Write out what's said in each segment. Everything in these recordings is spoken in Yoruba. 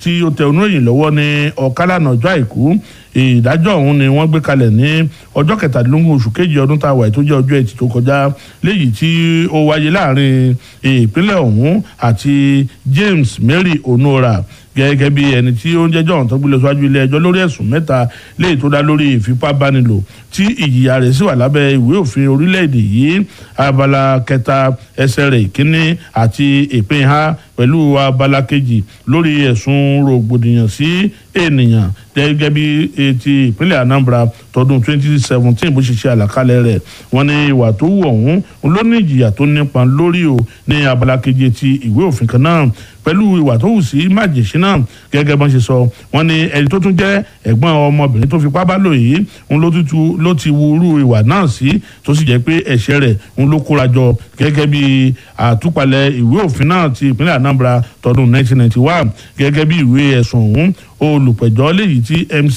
tí ó tẹ oníròyìn lọ́wọ́ ní ọ̀kálànà ọjọ́ àìkú ìdájọ́ ọ̀hún ni wọ́n gbé kalẹ̀ ní ọjọ́ kẹtàdínlógún oṣù kejì ọdún tá a wà tó jẹ́ ọjọ́ ẹtì tó kọjá léyìí tí ó wáyé láàrin ìpínlẹ̀ ọ̀hún àti James Mary Onora gẹ́gẹ́ bí ẹni tí ó ń jẹ́jọ́ ọ̀hún tó gbé lọ síwájú ilé ẹjọ́ lórí ẹ̀sùn mẹ́ta léyìí tó dá lórí ìfipábánilò tí ìjìyà rẹ̀ sì wà lábẹ́ ìwé òfin orílẹ̀-èdè yìí abala kẹta ẹsẹ̀ rẹ̀ ìkíní àti ìpín ha pẹ̀lú abala kejì lórí ẹ̀sùn rògbòdìyàn sí ènìyàn gẹ́gẹ́ bí ti ìpínlẹ̀ Anambra tọdún 2017 bó ṣe ṣe àlàkalẹ̀ rẹ̀ wọ́n ní ìwà tó wù ọ̀hún ló ní ìjìyà tó nípa lórí o ní abala kejì ti ìwé òfin kan náà pẹ̀lú ìwà tó wù sí májèṣí náà gẹ́gẹ́ bọ́n ṣe sọ wọ́n ní ẹni tó tún jẹ́ ẹ̀gbọ́n ọmọbìnrin tó fipá bá lò yìí ń ló tutù ló ti wu irú ìwà náà sí tó sì jẹ́ pé ẹ̀ṣẹ̀ rẹ̀ ń ló kóra jọ gẹ́gẹ́ bí àtúpalẹ̀ ìwé òfin náà ti ìpínlẹ̀ Anambra tọdún 1991 gẹ́gẹ́ bí ìwé ẹ̀sùn ọ̀hún olùpẹ̀jọ́ léyìí tí MC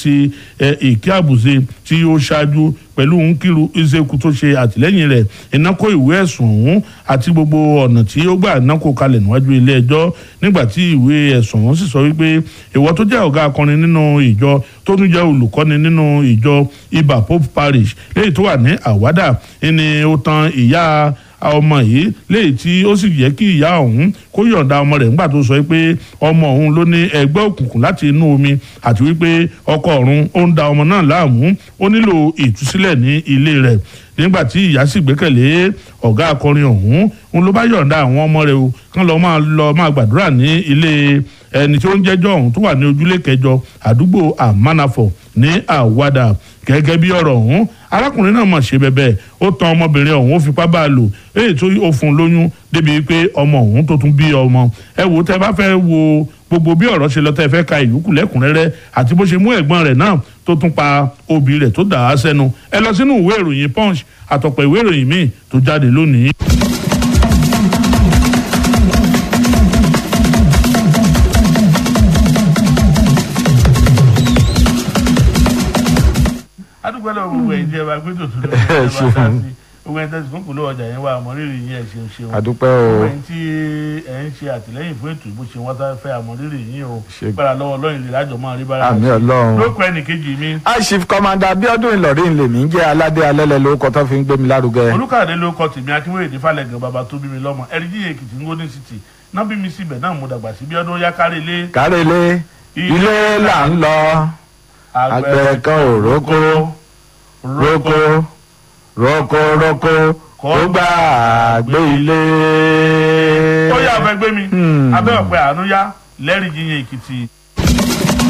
Ike Abuze tí ó ṣáájú pẹ̀lú Nkiru Ezeku tó ṣe àtìlẹ́yìn rẹ̀ iná kó ìwé ẹ̀sùn ọ̀hún àti gbogbo ọ̀nà tí ó gbà iná kó kalẹ̀ níwájú ilé ẹjọ́ nígbà tí ìwé ẹ̀sùn ọ̀hún sì sọ wípé ìwọ tó jẹ́ ọ̀gá akọrin nínú ìjọ tó tún jẹ́ olùkọ́ni nínú ìjọ Iba Pope Parish léyìí tó wà ní Àwádà ni ó tan ìyá ọmọ yìí léyìí tí ó sì yẹ kí ìyá ọ̀hún kó yọ̀ǹda ọmọ rẹ̀ nígbà tó sọ pé ọmọ ọ̀hún ló ní ẹgbẹ́ òkùnkùn láti inú omi àti wípé ọkọ ọ̀run ó ń da ọmọ náà láàmú ó nílò ìtúsílẹ̀ ní ilé rẹ̀ nígbà tí ìyá sì gbẹ́kẹ̀lé ọ̀gá akọrin ọ̀hún òun ló bá yọ̀ǹda àwọn ọmọ rẹ̀ o kán lọ máa lọ máa gbàdúrà ní ilé ẹni tí ó ń jẹ́jọ́ ọ̀hún tó wà ní ojúlé kẹjọ àdúgbò àmánàfọ̀ ní àwàdà gẹ́gẹ́ bí ọ̀rọ̀ ọ̀hún arákùnrin náà mọ̀ ṣe bẹ̀bẹ̀ ó tan ọmọbìnrin ọ̀hún ó fipá bá a lò èyí tó ó fún un lóyún débi pé ọmọ ọ̀hún tó tún bí ọmọ ẹ wò tẹ́ bá fẹ́ wo gbogbo bí ọ̀rọ̀ ṣe lọ tẹ́ fẹ́ ka ìyókù lẹ́kùnrẹ́rẹ́ àti bó ṣe mú ẹ̀gbọ́n rẹ̀ náà tó tún pa òbí rẹ̀ tó dà á sẹ́nu ẹ lọ sínú ìwé ìròyìn punch àtọ̀pọ̀ ìwé ìròyìn míì tó jáde lónìí. adúgbò lọ gbogbo ẹ̀ jẹ́ wa gbé tòtún lórí ẹ̀ bá dá sí gbogbo ẹ̀ tẹ̀sí fún kùlọ̀ ọjà yẹn wà àmọ́rírì yín ẹ̀ ṣeun ṣeun àdúpẹ́ o gbogbo ẹ̀ tí ẹ̀ ń ṣe àtìlẹ́yìn fún ètò ìbò ṣe wọ́n tá fẹ́ àmọ́rírì yín o Ṣe- gbára lọ́wọ́ lọ́yìn lè lájọ máa rí bára àmì ọlọ́run. lókọ ẹnì kejì mi aṣif kọmanda Abíọ́dún Ìlọrin lèmi ń jẹ́ aládé alẹ́lẹ̀ lórúkọ tó fi ń gbé mi lárugẹ. olùkàdé ló kọ tèmi akínwéyèdè falẹ̀gàn bàbá tó bí mi lọ́mọ ẹ̀rídì èkìtì ń gómìnà city náà bí mi síbẹ̀ náà mo dàgbà sí bí ọdún yá kárí ilé kárẹ́lé ilé là ń lọ àgbẹ̀ kan ò rókó rókó rókó rókó kó gbà gbé ilé. ó yà abẹ́gbẹ́ mi Hmm. abẹ́ ọ̀pẹ àánú yá lẹ́rìí yíyan èkìtì